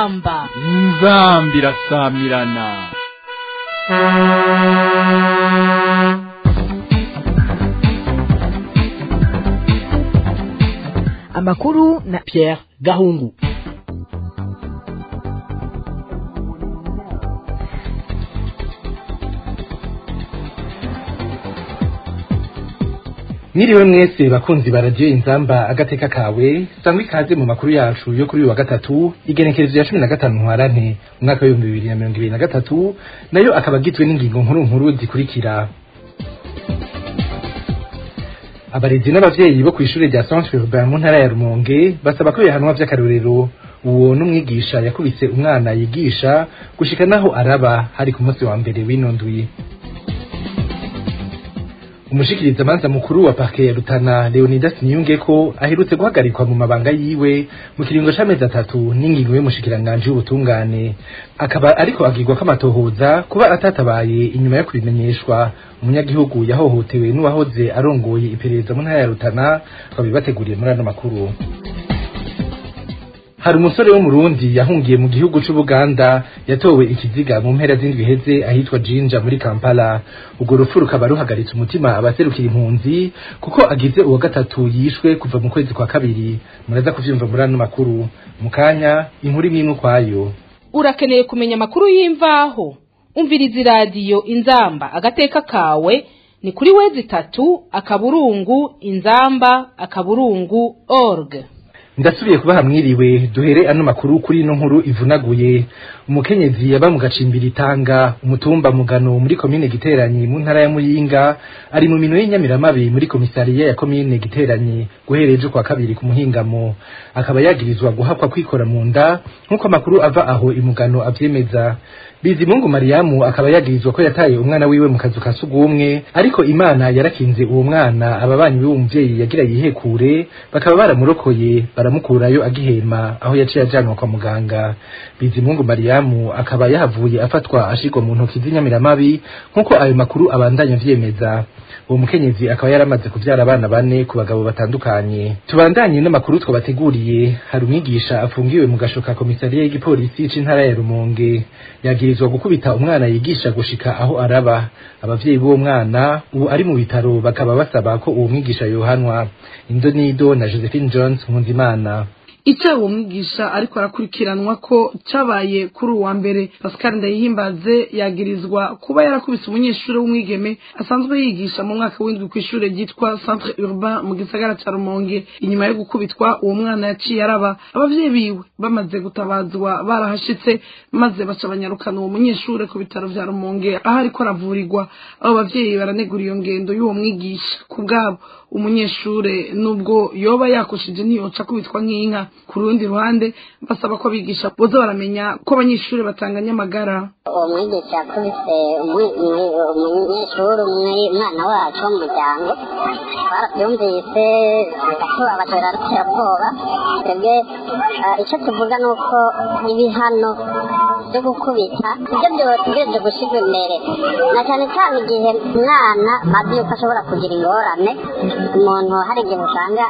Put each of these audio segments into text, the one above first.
inzamba inzambi irasamirana amakuru na Pierre Gahungu Mwiriwe mwese bakunzi ba radio inzamba agateka kawe sangwa ikaze mu makuru yacu yo kuri uyu wa gatatu igenekerezo ya cumi na gatanu ntwarante umwaka w'ibihumbi bibiri na mirongo ibiri na gatatu nayo akaba agizwe n'ingingo nkuru nkuru zikurikira abarezi n'abavyeyi bo kw'ishure rya Centre Urbain mu ntara ya Rumonge basaba ko bihanwa vy'akarorero uwo n'umwigisha yakubise umwana yigisha gushika naho araba hari ku munsi wa mbere w'ino ndwi umushikirizamanza mukuru wa parke ya Rutana Leonidas Niyungeko aherutse guhagarikwa mu mabanga yiwe mu kiringo c'amezi atatu n'ingingo y'umushikiranganji w'ubutungane akaba ariko agirwa k'amatohoza kuba atatabaye inyuma yo kubimenyeshwa umunyagihugu yahohotewe n'uwahoze arongoye iperereza mu ntara ya Rutana twabibateguriye muri ano makuru hari umusore w'umurundi yahungiye mu gihugu c'ubuganda yatowe ikiziga mu mpera z'indwi heze ahitwa jinja muri kampala urwo rupfu rukaba ruhagaritse umutima abaserukira impunzi kuko agize uwa gatatu yishwe kuva mu kwezi kwa kabiri muraza kuvyumva muri ano makuru mu kanya inkuru imwe imwe ukwayo urakeneye kumenya amakuru y'imvaho umviriza iradiyo inzamba agateka kawe ni kuri wezi itatu akaburungu inzamba akaburungu org ndasubiye kubaha mwiriwe duhere ano makuru kuri ino nkuru ivunaguye umukenyezi yaba mu gacimbiri tanga umutumba mugano muri komine giteranyi mu ntara ya muyinga ari mu mino y'inyamiramabi muri komisariya ya komine giteranyi guhereye ejo kwa kabiri ku muhingamo akaba yagirizwa guhakwa kwikora mu nda nk'uko amakuru ava aho imugano avyemeza bizimungu mariyamu akaba yagirizwa ko yataye umwana wiwe mu kazu ka sugumwe ariko imana yarakinze uwo mwana ababanyi b'uwo muvyeyi yagira yihekure bakaba baramurokoye baramukurayo agihema aho yaciye ajanwa kwa muganga bizimungu mariyamu akaba yahavuye afatwa ashirwa mu ntoki z'inyamiramabi nk'uko ayo makuru abandanya vyemeza uwo mukenyezi akaba yaramaze kuvyara abana bane ku bagabo batandukanye tubandanye n'amakuru twabateguriye hari umwigisha afungiwe mu gasho ka komisariya y'igipolisi c'intara ya rumonge yagirizwa gukubita umwana yigisha gushika aho araba abavyeyi b'uwo mwana ubu ari mu bitaro bakaba basaba ko uwo mwigisha yohanwa indonido na josephine jones nkunzimana icyaha uwo mwigisha ariko arakurikiranwa ko cyabaye kuri uwa mbere pascal ndayihimbaze yagirizwa kuba yarakubise umunyeshuri w'umwigeme asanzwe yigisha mu mwaka w'indwi ku ishuri ryitwa centre urbain mu gisagara cya rumonge inyuma yo gukubitwa uwo mwana yaciye araba abavyeyi biwe bamaze gutabazwa barahashitse maze baca banyarukana uwo munyeshuri ku bitaro vya rumonge aho ariko aravurirwa abo bavyeyi baranegura iyo ngendo y'uwo mwigisha ku bwabo umunyeshure nubwo yoba yakoshije ntiyoca kubitwa nk'inka ku rundi ruhande basaba ko abigisha boza baramenya ko abanyeshuri batanganya amagara uwo mwigisha yakubise umunyeshuri umwana wacu wo mu muryango twarabyumvise agatuba batera ruterabwoba twebwe icyo tuvuga ni uko ibihano byo gukubita ibyo byotegereje gushyirwa imbere na cyane cyane igihe umwana azi yuko ashobora kugira ingorane umuntu hari igihe usanga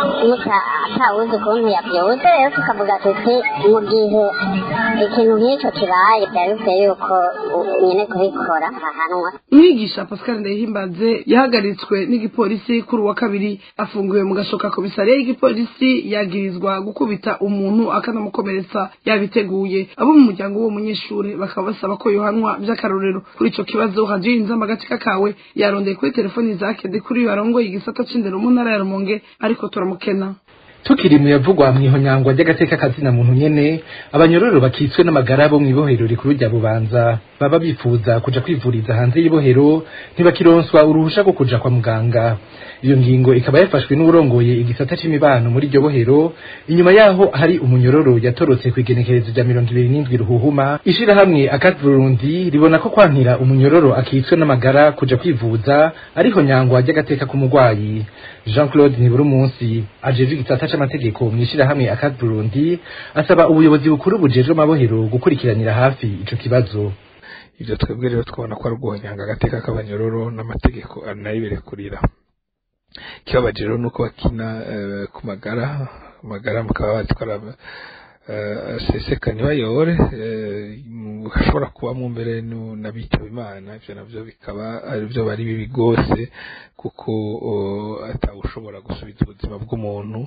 atawuzi ukuntu yabyutse rero tukavuga tuti mu gihe ikintu nk'icyo kibaye byaba bikwiye yuko nyine kubikora ahanwa umwigisha pascal ndayihimbaze yahagaritswe n'igipolisi kuri uwa kabiri afungiwe mu gashoka komisariya y'igipolisi yagirizwa gukubita umuntu akanamukomeretsa yabiteguye abo mu muryango w'uwo munyeshuri bakaba basaba ko yohanwa by'akarorero kuri ico kibazo hadiyo inzama agatsika kawe yarondeye kuri telefoni za kede kuri uyu arongoye igisata c'indero mu ntara ya rumonge ariko turamukena tukiri mu yavugwa mw'ihonyangwa ry'agateka kazina muntu nyene abanyororo bakitswe n'amagara bo mw'ibohero rikuru rya bubanza baba bifuza kuja kwivuriza hanze y'ibohero ntibakironswa uruhusha rwo kuja kwa muganga iyo ngingo ikaba yafashwe n'urongoye igisata c'imibano muri iryo bohero inyuma yaho hari umunyororo yatorotse kw'igenekerezo rya mirongo ibiri n'indwi ruhuhuma ishirahamwe akat burundi ribona ko kwankira umunyororo akitswe n'amagara kuja kwivuza ariho nyangwa ry'agateka k'umugwayi jean claude nibura umunsi ajejwe igisata c'amategeko mw'ishirahamwe akat burundi asaba ubuyobozi bukuru bujejwe amabohero gukurikiranira hafi ico kibazo ivyo twebwe rero twabona ko ari uguhonyanga agateka k'abanyororo n'amategeko anayiberekurira ikibabaje rero nuko bakina ku magara amagara mukaba bazi ko aseseka ntibayore hashobora kubamo mbere n'abitaba imana ibyo nabyo bikaba ari byo bari bibi rwose kuko atawushobora gusubiza ubuzima bw'umuntu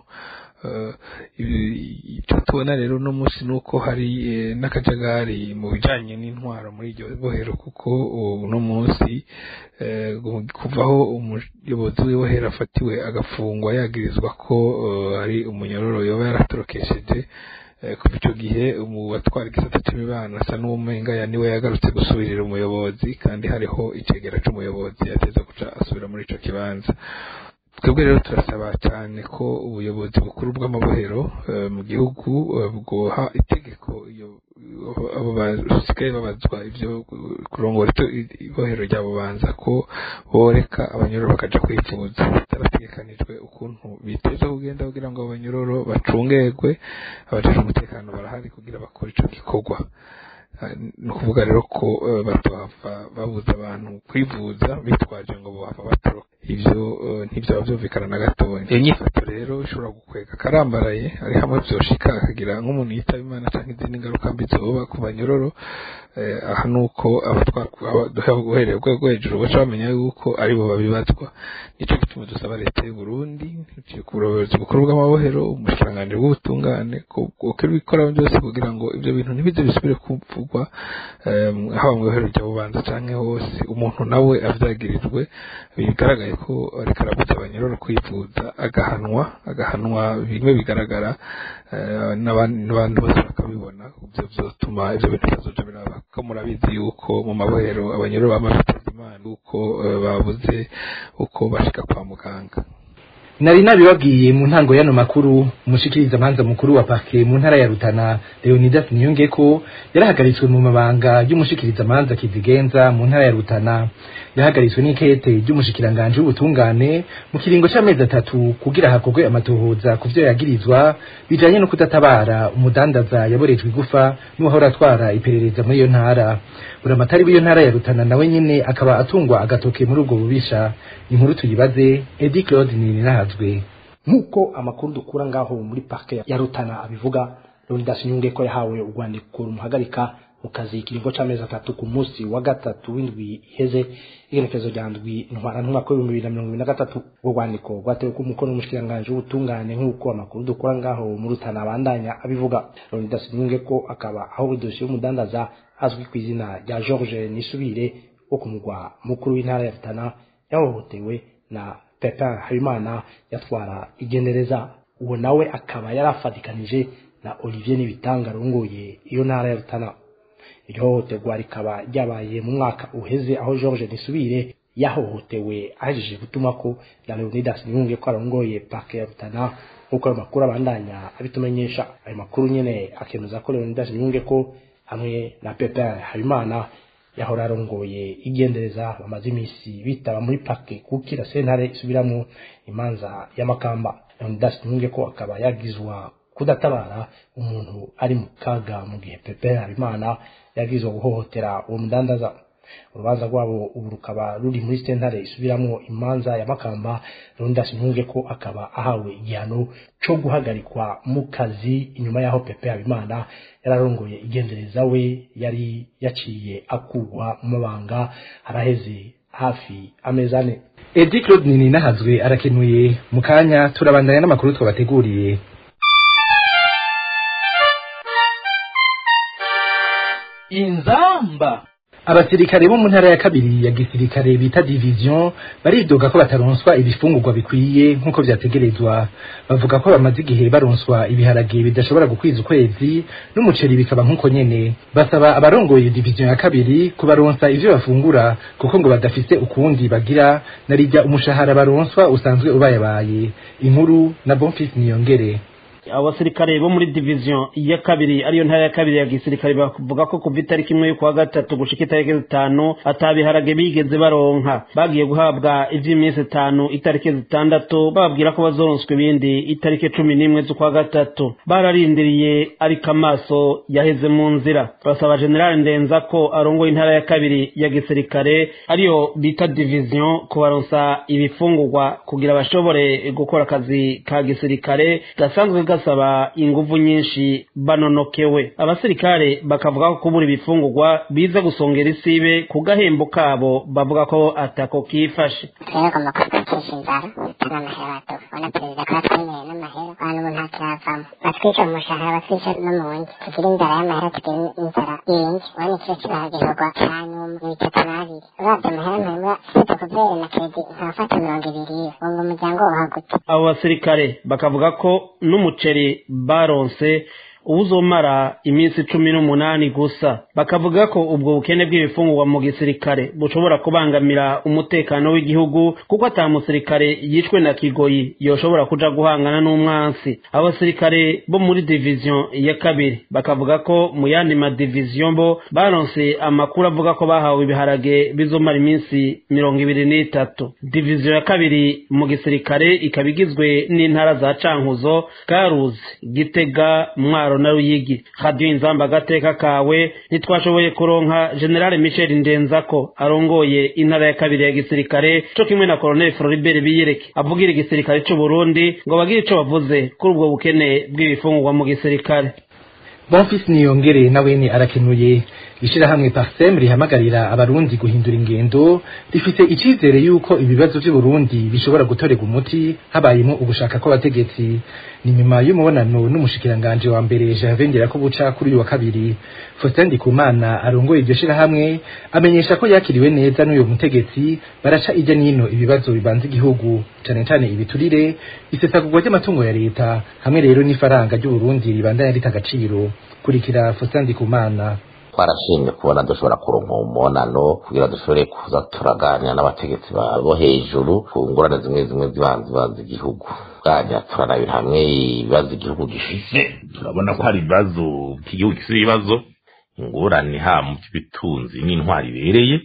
icyo tubona rero uno munsi ni uko hari n'akajagari mu bijyanye n'intwaro muri iryo bohero kuko uno munsi kuvaho umuyobozi w'ibohero afatiwe agafungwa yagirizwa ko ari umunyororo yoba yaratorokesheje kuva icyo gihe mu batwara igisata cy'imibano asa n'uwumenga niwe yagarutse gusubirira umuyobozi kandi hariho icegera cy'umuyobozi yateza guca asubira muri icyo kibanza twebwe rero turasaba cyane ko ubuyobozi bukuru bw'amabohero mu gihugu bwoha itegeko abo basigaye babazwa ibyo kurongora ibohero ryabo banza ko boreka abanyororo bakaja kwivuza bitarategekanijwe ukuntu biteza kugenda kugira ngo abanyororo bacungerwe abajejwe umutekano barahari kugira bakore ico gikorwa ni ukuvuga rero ko batohava babuza abantu kwivuza bitwaje ngo bohava batoroka ivyo ntivyaba vyumvikana na gatoya iyo nyifato rero ishobora gukwega karambaraye ari hamwe vyoshika akagira nk'umuntu yitaba imana canke izindi ngaruka mbi zoba ku banyororo aha nuko abatwara guherera urwego hejuru baca bamenya yuko aribo babibazwa nico gituma dusaba leta y'u Burundi ku buyobozi bukuru bw'amabohero umushikiranganji bw'ubutungane ko bikora byose kugira ngo ivyo bintu ntibize bisubire kuvugwa haba mu bohero rya bubanza canke hose umuntu nawe avyagirijwe bigaragaye ko ariko arabuza abanyororo kwivuza agahanwa agahanwa bimwe bigaragara n'abantu bose bakabibona ibyo byotuma ibyo bintu bitazoja biraba ko murabizi yuko mu mabohero abanyororo bamaze guteza imana uko babuze uko bashika kwa muganga nari nabibabwiye mu ntango y'ano makuru umushikiriza manza mukuru wa parke mu ntara ya Rutana Leonidas Niyonge ko yarahagaritswe mu mabanga y'umushikiriza manza kizigenza mu ntara ya Rutana yahagaritswe n'ikete ry'umushikiranganje w'ubutungane mu kiringo c'amezi atatu kugira hakorwe amatohoza ku vyo yagirizwa bijanye no kudatabara umudandaza yaborejwe igufa n'uwahora atwara iperereza muri iyo ntara buramatari w'iyo ntara ya Rutana nawe nyene akaba atungwa agatoke muri ubwo bubisha inkuru tuyibaze Eddie Claude Ninahazwe nk'uko amakuru dukura ngaho muri parke ya Rutana abivuga Leonidas Nyunge ko yahawe urwandiko rumuhagarika mu kazi ikiringo c'amezi atatu ku munsi wa gatatu w'indwi iheze igenekezo rya ndwi ntwara n'umwaka w'ibihumbi bibiri na mirongo ibiri na gatatu urwo rwandiko rwatewe ku mukono w'umushikiranganji w'ubutungane nk'uko amakuru dukura ngaho mu Rutana abandanya abivuga Leonidas Nyunge ko akaba aho idosiye y'umudandaza azwi ku izina rya George Nisubire wo ku mugwa mukuru w'intara ya Rutana yahohotewe na Pepin Habimana yatwara igendereza uwo nawe akaba yarafatikanije na Olivier Nibitanga rongoye iyo ntara ya Rutana iryo hohoterwa rikaba ryabaye mu mwaka uheze aho George Nisubire yahohotewe ahejeje gutuma ko na Leonidas Niyunge ko arongoye parke ya Rutana nk'uko ayo makuru abandanya abitumenyesha ayo makuru nyene akemeza ko Leonidas Niyunge ko hamwe na Pepin Habimana yahora arongoye igendereza bamaze iminsi bitaba muri parke kukira sentare isubiramo imanza y'amakamba Leonidas Niyunge ko akaba yagizwa kudatabara umuntu ari mu kaga mu gihe Pepe Habimana yagizwe guhohotera uwo mudandaza urubanza rwabo ubu rukaba ruri muri sentare isubiramo imanza ya makamba Leonidas Niyunge ko akaba ahawe igihano co guhagarikwa mu kazi inyuma yaho Pepe Habimana yararongoye igendereza we yari yaciye akugwa mu mabanga haraheze hafi amezi ane Eddie Claude Ninahazwe arakenuye mu kanya turabandanya n'amakuru twabateguriye inzamba abasirikare bo mu ntara ya kabiri ya gisirikare bita division baridoga ko bataronswa ibifungurwa bikwiye nk'uko vyategerezwa bavuga ko bamaze igihe baronswa ibiharage bidashobora gukwiza ukwezi n'umuceri bikaba nk'uko nyene basaba abarongoye division ya kabiri kubaronsa ivyo bafungura kuko ngo badafise ukundi bagira narijya umushahara baronswa usanzwe ubayabaye inkuru na Bonfils Niyongere abasirikare bo muri division ya kabiri ariyo ntara ya kabiri ya gisirikare bavuga ko kuva itariki imwe y'ukwa gatatu gushika itariki zitanu atabiharage bigeze baronka bagiye guhabwa ivy'iminsi itanu itariki zitandatu bababwira ko bazoronswa ibindi itariki cumi n'imwe z'ukwa gatatu bararindiriye ariko amaso yaheze mu nzira basaba general ndenza ko arongoye intara ya kabiri ya gisirikare ariyo bita division kubaronsa ibifungurwa kugira bashobore gukora akazi ka gisirikare gasanzwe gasaba inguvu nyinshi banonokewe abasirikare bakavuga ko kubura ibifungurwa biza gusongera isibe ku gahembo kabo bavuga ko atako kifashe twebwe kwicisha inzara turi amahera tubona perezida ko yatwemereye n'amahera abantu ubu nta kiravamo batwica mu mushahara batwica no mu wundi tugira inzara y'amahera tugira inzara yindi urabona ikiro cy'ibiharagirwa cya nyuma ni bitatu n'abiri uravye amahera mpembwa site kuvere na kredi nkafata mirongo ibiri iyo wumva umuryango wahaguta abo basirikare bakavuga ko n'umuceri baronse uzomara iminsi cumi n'umunani gusa bakavuga ko ubwo bukene bw'ibifungurwa mu gisirikare bushobora kubangamira umutekano w'igihugu kuko ata musirikare yishwe na kigoyi yoshobora kuja guhangana n'umwansi abasirikare bo muri diviziyo ya kabiri bakavuga ko mu yandi madiviziyo bo baronse amakuru avuga ko bahawe ibiharage bizomara iminsi mirongo ibiri n'itatu diviziyo ya kabiri mu gisirikare ikaba igizwe n'intara za cankuzo karuzi gitega mwaro na ruyigi radiyo inzamba agateka kawe ntitwashoboye kuronka generale michel ndenzako arongoye intara ya kabiri ya gisirikare co kimwe na colonel floribert biyereke avugira igisirikare c'uburundi ngo bagire ico bavuze kuri ubwo bukene bw'ibifungurwa mu gisirikare bonfisi niyongere nawene arakenuye ishirahamwe parsem rihamagarira abarundi guhindura ingendo rifite icizere yuko ibibazo vy'uburundi bishobora gutorerwa umuti habayemo ugushaka kw'abategetsi ni nyuma y'umubonano n'umushikiranganje wa mbere Gervais ko buca kuri uyu wa kabiri Faustin Ndikumana arongoye iryo shirahamwe amenyesha ko yakiriwe neza n'uyu mutegetsi baraca ijya nino ibibazo bibanza igihugu cane cane ibiturire isesagurwa ry'amatungo ya leta hamwe rero n'ifaranga ry'uburundi ribandanya rita agaciro kurikira Faustin Ndikumana twarashimye kubona dushobora kuronka umubonano kugira dushobore kuza turaganira n'abategetsi bo hejuru ku ngorane zimwe zimwe zibanza zibanza igihugu bwajya turanabira hamwe ibibazo igihugu gifise turabona ko hari ibibazo by'igihugu gifite ibibazo ingorane ha mu by'ubutunzi n'intwari ibereye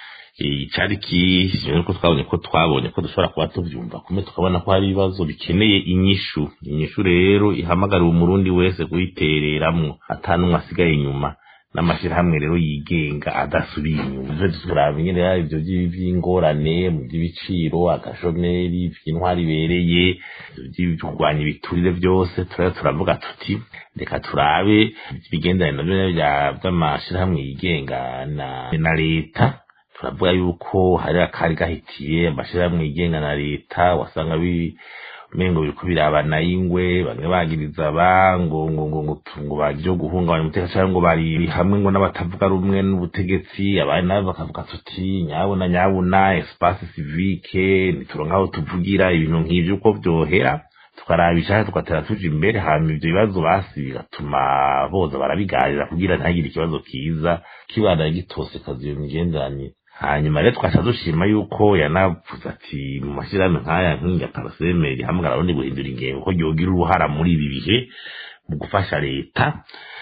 icyari kishyizwe ko twabonye ko twabonye ko dushobora kuba tubyumva kumwe tukabona ko hari ibibazo bikeneye inyishu inyishu rero ihamagarira umurundi wese kuyitereramwo atanumwe asigaye inyuma n'amashyirahamwe rero yigenga adasubiye inyuma ivyo turaba nyene rero ivyo vy'ingorane mu by'ibiciro agashomeri vy'intwari ibereye kurwanya ibiturire vyose turaba turavuga tuti reka turabe ibigendanye navyo vy'amashyirahamwe yigenga na leta turavuga yuko hari akari gahitiye amashyirahamwe yigenga na leta wasanga mengo biriko birabana ingwe bamwe bagiriza ba ngo ngo ngo ngo ngo bagire guhungabanya umutekano cyangwa ngo bari hamwe ngo n'abatavuga rumwe n'ubutegetsi abandi nabo bakavuga tuti nyabuna nyabuna espace civique nituronka aho tuvugira ibintu nk'ivyo uko vyohera tukarabisha tugatera tuja imbere hama ivyo bibazo basi bigatuma boza barabiganira kugira ntagire ikibazo kiza kibandanya gitosekaza iyo migenderanire hanyuma rero twaca dushima yuko yanavuze ati mu mashyirahamwe nk'aya nk'inga parasemeri hamwe abarundi guhindura ingengo ko ryogira uruhara muri ibi bihe mu gufasha leta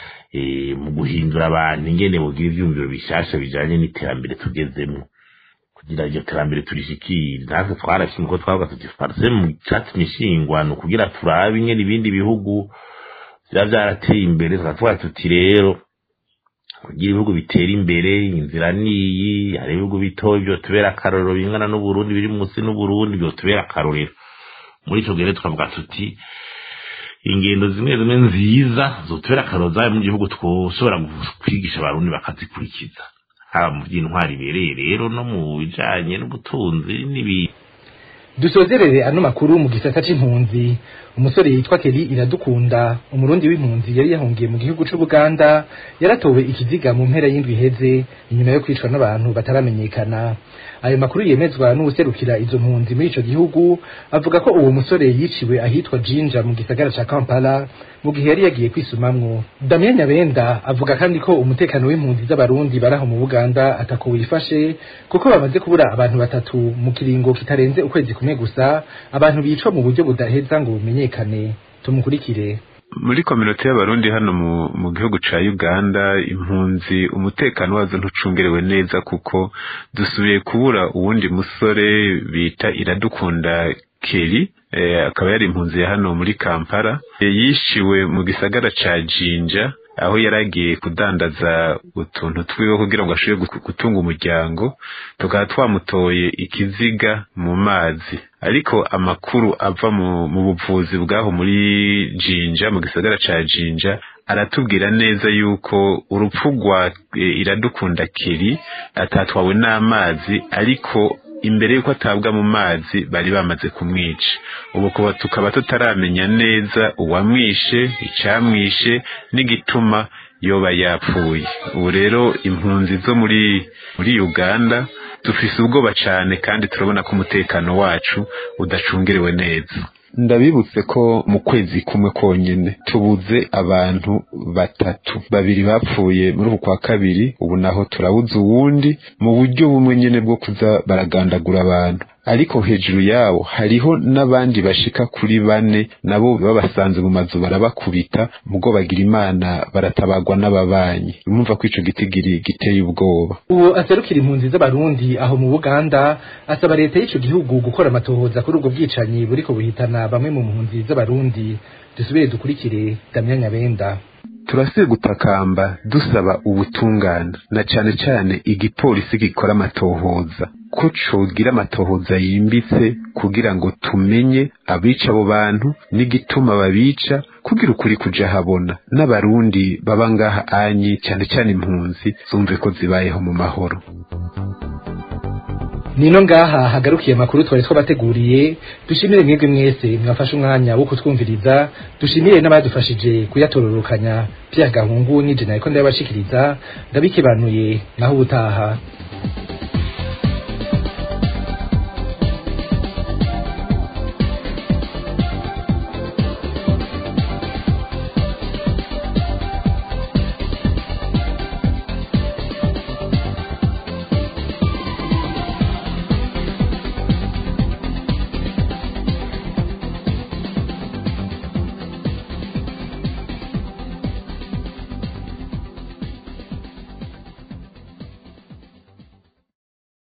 mu guhindura abantu ingene bogira ivyumviro bishasha bijanye n'iterambere tugezemwo kugira iryo terambere turishikire natwe twarashimye ko twavuga tuti parseme mu catumye ishingwa ni ukugira turabe ingene ibindi bihugu biba vyarateye imbere tukatuvuga tuti rero kugira ibihugu bitera imbere inzira niyi hari ibihugu bitoya vyotubera akarorero bingana n'uburundi biri munsi n'uburundi vyotubera akarorero muri ico gihe tukavuga tuti ingendo zimwe zimwe nziza zotubera akarorero zayo mu gihugu twoshobora kwigisha abarundi bakazikurikiza haba mu vy'intwari ibereye rero no mu bijanye n'ubutunzi n'ibindi dusozerere ano makuru mu gisata c'impunzi umusore yitwa Keri iradukunda umurundi w'impunzi yari yahungiye mu gihugu c'Ubuganda yaratowe ikiziga mu mpera y'indwi iheze inyuma yo kwicwa n'abantu bataramenyekana ayo makuru yemezwa n'uwuserukira izo mpunzi muri ico gihugu avuga ko uwo musore yiciwe ahitwa Jinja mu gisagara ca Kampala mu gihe yari yagiye kwisumamwo Damien Nyabenda avuga kandi ko umutekano w'impunzi z'abarundi baraho mu Buganda atako wifashe kuko bamaze kubura abantu batatu mu kiringo kitarenze ukwezi kumwe gusa abantu bicwa mu buryo budaheza ngo bumenyekane tumukurikire muri kominote y'abarundi hano mu, mu gihugu ca Uganda impunzi umutekano wazo ntucungerewe neza kuko dusubiye kubura uwundi musore bita iradukunda Keri eh, akaba yari impunzi ya hano muri Kampala e, yishiwe mu gisagara ca Jinja aho yaragiye kudandaza utuntu twiwe kugira ngo ashobore gutunga umuryango tukaba twamutoye ikiziga mu mazi ariko amakuru ava mu buvuzi bwaho muri jinja mu gisagara ca jinja aratubwira neza yuko urupfu rwa iradukunda kiri atatwawe n'amazi ariko imbere yuko atabwa mu mazi bari bamaze kumwica ubu kuba tukaba tutaramenya neza uwamwishe icyamwishe n'igituma yoba yapfuye ubu rero impunzi zo muri muri uganda dufise ubwoba cyane kandi turabona ko umutekano wacu udacungerewe neza ndabibutse ko mu kwezi kumwe konyine tubuze abantu batatu babiri bapfuye muri uku kwa kabiri ubu naho turabuze uwundi mu buryo bumwe nyine bwo kuza baragandagura abantu ariko hejuru yabo hariho n'abandi bashika kuri bane nabo babasanze mu mazu barabakubita mugo bagira imana baratabagwa n'ababanyi urumva ko ico gitigiri giteye ubwoba uwo aserukira impunzi z'abarundi aho mu buganda asaba leta y'ico gihugu gukora amatohoza kuri ubwo bwicanyi buriko buhitana bamwe mu mpunzi z'abarundi dusubire dukurikire damya nyabenda turasiye gutakamba dusaba ubutungane na cane cane igipolisi gikora amatohoza ko cogira amatohoza yimbitse kugira ngo tumenye abica abo bantu n'igituma babica kugira ukuri kuja habona n'abarundi baba ngaha anyi cane cane impunzi zumve ko zibayeho mu mahoro nino ngaha hagarukiye amakuru twari twabateguriye dushimire mwebwe mwese mwafashe umwanya wo kutwumviriza dushimire n'abadufashije kuyatororokanya Pierre Gahungu n'ije nariko ndabashikiriza ndabikebanuye naho ubutaha